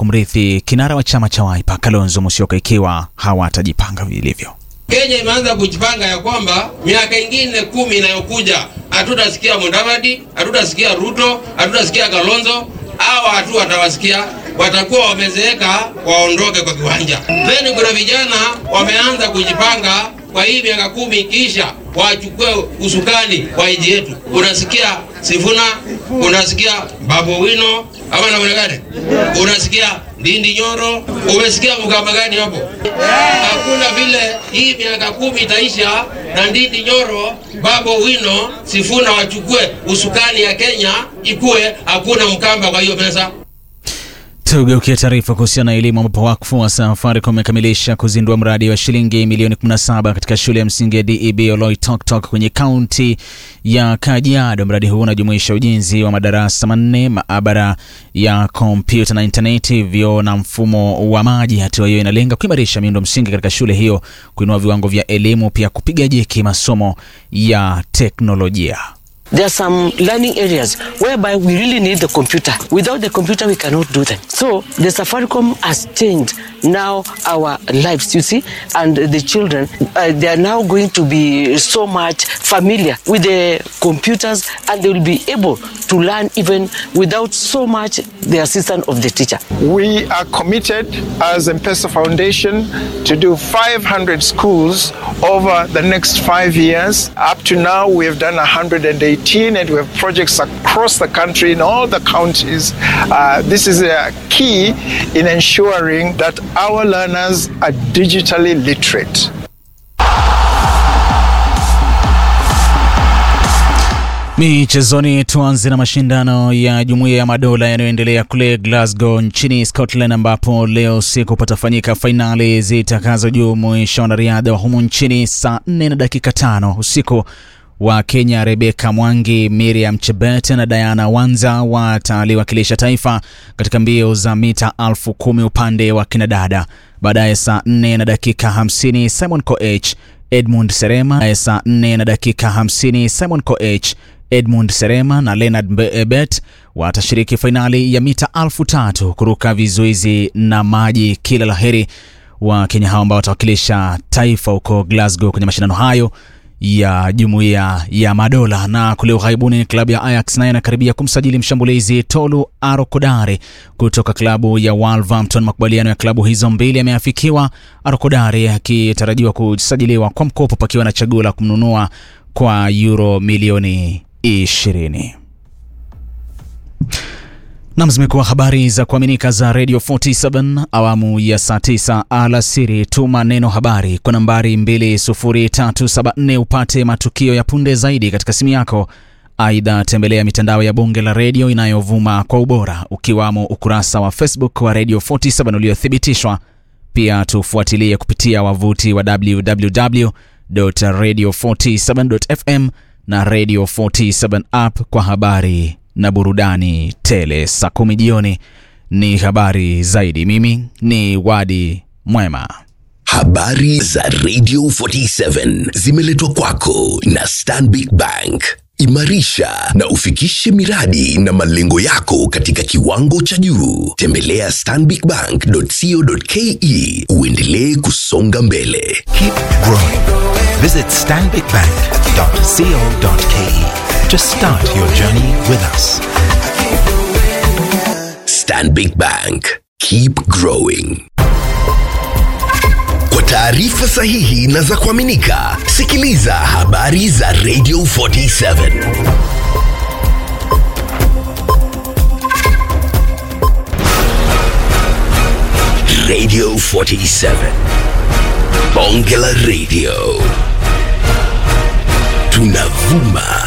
kumrithi kinara wa chama cha Wiper Kalonzo Musyoka ikiwa hawatajipanga vilivyo. Kenya imeanza kujipanga ya kwamba miaka ingine kumi inayokuja hatutasikia Mudavadi, hatutasikia Ruto, hatutasikia Kalonzo. Hawa hatu watawasikia, watakuwa wamezeeka, waondoke kwa kiwanja. Then kuna vijana wameanza kujipanga kwa hii miaka kumi kisha wachukue usukani wa nchi yetu. Unasikia Sifuna, unasikia Babu Wino ama namna gani? Unasikia Ndindi Nyoro, umesikia mkama gani hapo? Hakuna vile hii miaka kumi itaisha na Ndindi Nyoro, Babu Wino, Sifuna wachukue usukani ya Kenya ikuwe hakuna mkamba kwa hiyo meza. Tugeukia taarifa kuhusiana na elimu ambapo wakfu wa Safaricom umekamilisha kuzindua mradi wa shilingi milioni 17 katika shule ya msingi ya DEB Oloitoktok kwenye kaunti ya Kajiado. Mradi huu unajumuisha ujenzi wa madarasa manne, maabara ya kompyuta na intaneti, vyoo na mfumo wa maji. Hatua hiyo inalenga kuimarisha miundo msingi katika shule hiyo, kuinua viwango vya elimu, pia kupiga jeki masomo ya teknolojia. There are some learning areas whereby we really need the computer. Without the computer, we cannot do them. So the Safaricom has changed now our lives, you see, and the children, uh, they are now going to be so much familiar with the computers and they will be able to learn even without so much the assistance of the teacher. We are committed as M-Pesa Foundation to do 500 schools over the next five years. Up to now, we have done 118 and we have projects across the country in all the counties. Uh, this is a key in ensuring that our learners are digitally literate. Michezoni, tuanze na mashindano ya Jumuiya ya Madola yanayoendelea kule Glasgow nchini Scotland, ambapo leo usiku patafanyika fainali zitakazojumuisha wanariadha wa humu nchini saa 4 na dakika tano usiku wa Kenya Rebeka Mwangi, Miriam Chebet na Diana Wanza wataliwakilisha taifa katika mbio za mita elfu kumi upande wa kinadada. Baadaye saa 4 na dakika 50 Simon Koech Edmund Serema. Saa 4 na dakika 50 Simon Koech Edmund Serema na Leonard Bet watashiriki fainali ya mita elfu tatu kuruka vizuizi na maji. Kila laheri wa Kenya hao ambao watawakilisha taifa huko Glasgow kwenye mashindano hayo ya jumuiya ya madola. Na kule ughaibuni, klabu ya Ajax nayo inakaribia kumsajili mshambulizi Tolu Arokodare kutoka klabu ya Wolverhampton. Makubaliano ya klabu hizo mbili yameafikiwa, Arokodare akitarajiwa kusajiliwa kwa mkopo, pakiwa na chaguo la kumnunua kwa euro milioni 20. Nam, zimekuwa habari za kuaminika za Radio 47 awamu ya saa 9 alasiri. Tuma neno habari kwa nambari 20374 upate matukio ya punde zaidi katika simu yako. Aidha, tembelea mitandao ya Bunge la Redio inayovuma kwa ubora ukiwamo ukurasa wa Facebook wa Radio 47 uliothibitishwa. Pia tufuatilie kupitia wavuti wa www.radio47.fm na Radio 47 app kwa habari na burudani tele. Saa kumi jioni ni habari zaidi. Mimi ni Wadi Mwema. Habari za Radio 47 zimeletwa kwako na Stanbic Bank. Imarisha na ufikishe miradi na malengo yako katika kiwango cha juu. Tembelea stanbicbank.co.ke uendelee kusonga mbele. Keep growing. Visit stanbicbank.co.ke to start your journey with us. Stanbic Bank. Keep growing. Kwa taarifa sahihi na za kuaminika, sikiliza habari za Radio 47. Radio 47. Bonge la Radio. Tunavuma